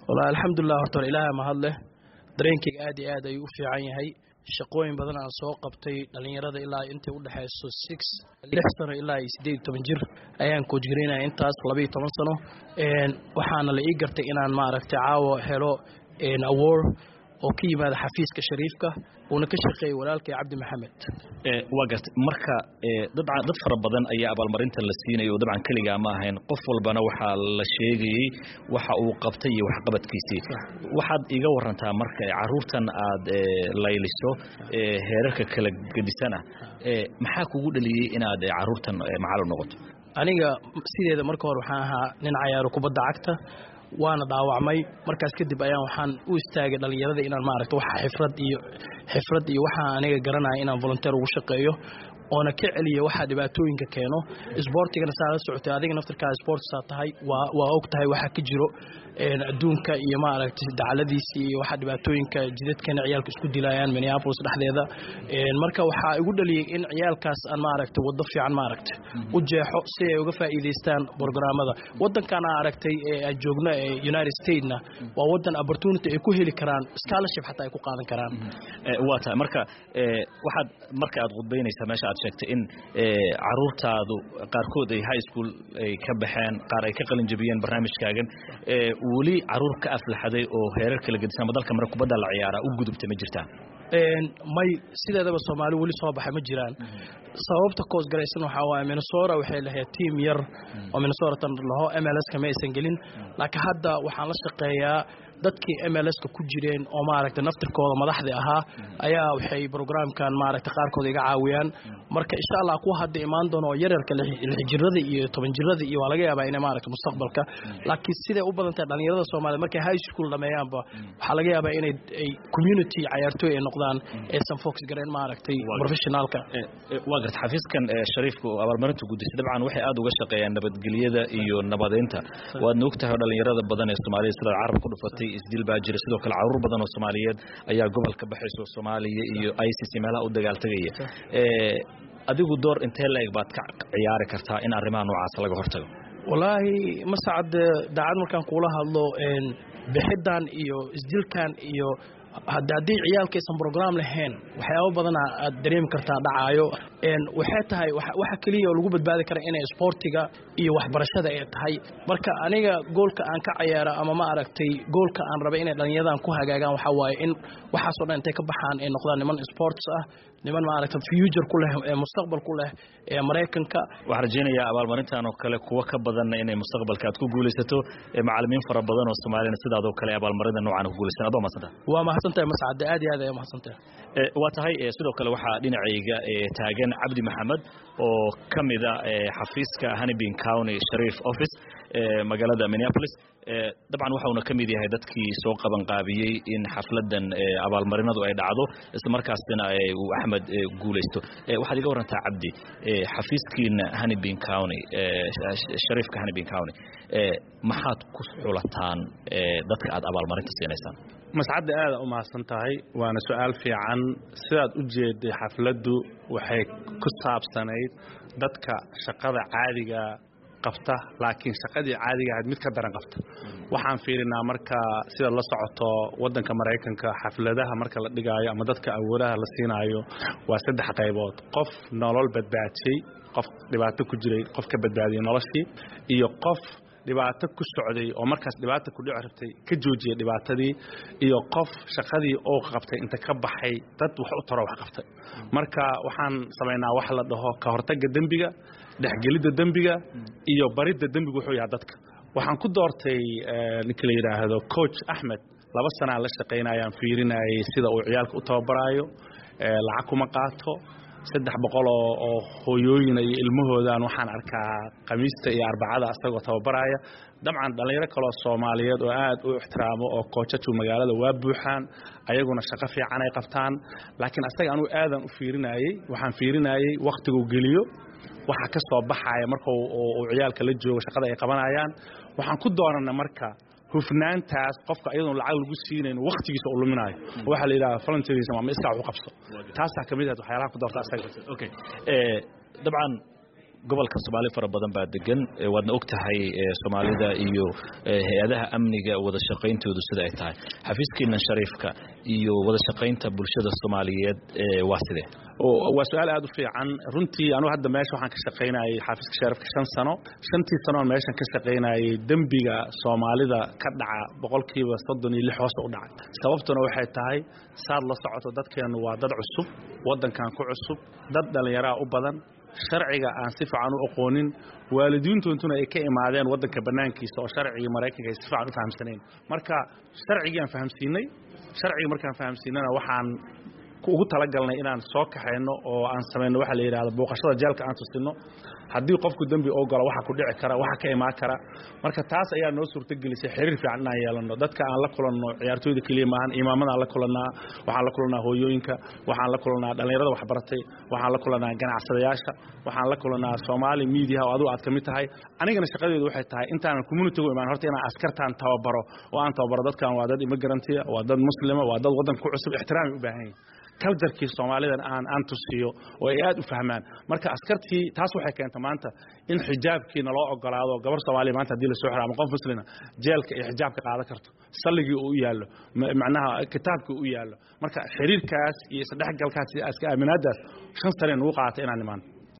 wallahi alxamdulilah horta hor ilaaha mahad leh dareenkayga aad iyo aad ayuu u fiican yahay shaqooyin badan aan soo qabtay dhallinyarada ilaa intay u dhexayso six lix sano ilaa iyo siddeed iyo toban jir ayaan koojgaraynaya intaas labaiyo toban sano waxaana la ii gartay inaan maaragtay caawa helo award oo ka yimaada xafiiska shariifka uuna ka shaqeeyey walaalkay cabdi maxamed waa gartay marka dabcan dad fara badan ayaa abaalmarinta la siinaya oo dabcan keligaa ma ahayn qof walbana waxaa la sheegayey waxa uu qabtay iyo waxqabadkiisii waxaad iga warantaa marka caruurtan aad layliso heerarka kala gedisana maxaa kugu dhaliyey inaad caruurtan macalin noqoto aniga sideeda marka hore waxaan ahaa nin cayaaro kubadda cagta waana dhaawacmay markaas kadib ayaan waxaan u istaagay dhallinyarada inaan maaragta waxa xifrad iyo xifrad iyo waxaa aniga garanaya inaan volunteer ugu shaqeeyo oona ka celiya waxaa dhibaatooyinka keeno isboortigana saa la socotay adiga naftirkaa sportsaa tahay waa waa og tahay waxaa ka jiro adduunka iyo maaragtay dacaladiisi iyo waxaa dhibaatooyinka jidadkana ciyaalka isku dilayaan minneapolis dhexdeeda marka waxaa igu dhaliyey in ciyaalkaas aan maaragtay waddo fiican maaragtay u jeexo si ay uga faa'iidaystaan programmada waddankan aa aragtay ee aan joogno ee united statesna waa waddan opportunity ay ku heli karaan scholarship xataa ay ku qaadan karaan waa tahay marka waxaad marka aad khudbaynaysaa meesha aad sheegtay in caruurtaadu qaarkood ay high school ay ka baxeen qaar ay ka qalin jabiyeen barnaamijkaagan weli caruur ka aflaxaday oo heerar kala gedisan ama dalka mare kubadda la ciyaaraa u gudubtay ma jirtaa may sideedaba soomaali weli soo baxay ma jiraan sababta koos garaysan waxaa waaye minnesota waxay lahayd tiam yar oo minnesota laho mlska ma aysan gelin laakiin hadda waxaan la shaqeeyaa dadkii mlska ku jireen oo maaragtay naftirkooda madaxda ahaa ayaa waxay brograamkan maaragtay qaarkood iga caawiyaan marka insha allah kuwa hadda imaan doono oo yaryarka lixjirada iyo toban jirada iyo waa laga yaabaa inay maaragtay mustaqbalka laakiin siday u badan tahay dhallinyarada soomaaliyed markay high school dhameeyaanba waxaa laga yaabaa inay ay community cayaartooy ay noqdaan aysan focus gareen maaragtay professionaalka waa garta xafiiskan shariifka oo abaalmarinta gudisay dabcan waxay aad uga shaqeeyaan nabadgelyada iyo nabadeynta waadna ogtahay dhalinyarada badan ee soomaaliyed sidaad carab ku dhufatay isdil baa jira sidoo kale caruur badan oo soomaaliyeed ayaa gobolka baxayso soomaaliya iyo isis meelaha u dagaaltegaya adigu door intee la-eg baad ka ciyaari kartaa in arrimaha noocaas laga hortago wallaahi masacad daacad markaan kuula hadlo bixidan iyo isdilkan iyo haddii ciyaalkaysan brograam lahayn waxyaabo badana aad dareemi kartaa dhacaayo waxay tahay waxa keliya oo lagu badbaadi kara inay isboortiga iyo waxbarashada ay tahay marka aniga goolka aan ka cayaaro ama ma aragtay goolka aan rabay inay dhallinyaradan ku hagaagaan waxaa waaye in waxaasoo dhan intay ka baxaan ay noqdaan niman sports ah niman maaragta future ku leh mustaqbal ku leh ee maraykanka waxaan rajaynayaa abaalmarintan oo kale kuwa ka badanna inay mustaqbalka aad ku guulaysato macalimiin fara badan oo soomaaliyana sidaadoo kale abaalmarinta noocan ku guulaysan adoo mahadsanta waa mahadsantahay mascade aad iyo aad ayaa mahadsantahay waa tahay sidoo kale waxaa dhinacayga taagan cabdi maxamed oo ka mida xafiiska honeybin county shariif office magaalada minneapolis dabcan waxauna ka mid yahay dadkii soo qabanqaabiyey in xafladan abaalmarinadu ay dhacdo isla markaasina uu axmed guulaysto waxaad iga warantaa cabdi xafiiskiina honeybin county shariifka honeybin county maxaad ku xulataan dadka aad abaalmarinta siinaysaan mascadda aada u mahadsan tahay waana su-aal fiican sidaad u jeeday xafladdu waxay ku saabsanayd dadka shaqada caadiga qabta laakiin shaqadii caadiga ahayd mid ka daran qabta waxaan fiirinaa marka sida la socoto waddanka maraykanka xafladaha marka la dhigaayo ama dadka awoodaha la siinaayo waa saddex qaybood qof nolol badbaadiyey qof dhibaato ku jiray qof ka badbaadiyey noloshii iyo qof dhibaato ku socday oo markaas dhibaata ku dhici rabtay ka joojiyay dhibaatadii iyo qof shaqadii oo qabtay inta ka baxay dad wax u taro wax qabtay marka waxaan samaynaa wax la dhaho ka hortagga dembiga dhexgelidda dembiga iyo baridda dembiga wuxuu yahay dadka waxaan ku doortay ninka la yidhaahdo coach axmed laba sanaa la shaqaynayaan fiirinayay sida uu ciyaalka u tababaraayo lacag kuma qaato saddex boqol oo oo hooyooyina iyo ilmahoodan waxaan arkaa khamiista iyo arbacada asagoo tababaraya dabcan dhallinyaro kaloo soomaaliyeed oo aad u ixtiraamo oo koojaju magaalada waa buuxaan ayaguna shaqo fiican ay qabtaan laakiin asaga anugu aadan u fiirinayey waxaan fiirinayey wakhtiguu geliyo waxa ka soo baxaya marka uu ciyaalka la joogo shaqada ay qabanayaan waxaan ku doonana marka hufnaantaas qofka iyadoon lacag lagu siinayn wakhtigiisa uu luminayo waxaa la yidhahda volunteerism ama iska wax u qabso taasaa ka mid ahayd waxyaalaha ku doorta asaga okay dabcan gobolka soomaali fara badan baa degan waadna og tahay soomaalida iyo hay-adaha amniga wada shaqayntoodu sida ay tahay xafiiskiinan shariifka iyo wada shaqaynta bulshada soomaaliyeed waa sidee waa su-aal aad u fiican runtii anugu hadda meesha waxaan ka shaqaynayay xafiiska shariifka shan sano shantii sanoon meeshan ka shaqaynayay dembiga soomaalida ka dhaca boqolkiiba soddon iyo lix hoose u dhacay sababtuna waxay tahay saad la socoto dadkeennu waa dad cusub waddankan ku cusub dad dhallinyaraa u badan sharciga aan si fiican u aqoonin waalidiintoontuna ay ka imaadeen waddanka bannaankiisa oo sharcigii maraykanka ay si fiican u fahamsanayn marka sharcigii aan fahamsiinay sharcigii markaan fahamsiinana waxaan ugu talagalnay inaan soo kaxayno oo aan samayno waxa la yidhahdo booqashada jeelka aan tusino haddii qofku dembi oo galo waxa ku dhici kara waxa ka imaan kara marka taas ayaa noo suurtagelisay xiriir fiican inaan yeelano dadka aan la kulanno ciyaartooyda keliya maahan imaamadan la kulannaa waxaan la kulannaa hooyooyinka waxaan la kulannaa dhallinyarada waxbaratay waxaan la kulannaa ganacsadayaasha waxaan la kulannaa soomaali miidiyaha oo adigu aad ka mid tahay anigana shaqadeedu waxay tahay intaanan communitigu imaan horta inaan askartaan tababaro oo aan tababaro dadkan waa dad immigrantya waa dad muslima waa dad waddanka ku cusub ixtiraamay u baahan yihin kaljarkii soomaalidan aan aan tusiyo oo ay aad u fahmaan marka askartii taas waxay keenta maanta in xijaabkiina loo ogolaado gabar soomaaliya maanta hadii lasoo xiro ama qof muslina jeelka iyo xijaabka qaadan karto salligii uu u yaallo macnaha kitaabkii u yaallo marka xiriirkaas iyo isdhexgalkaas iyo iska aaminaadaas shan sane nagu qaatay inaan imaan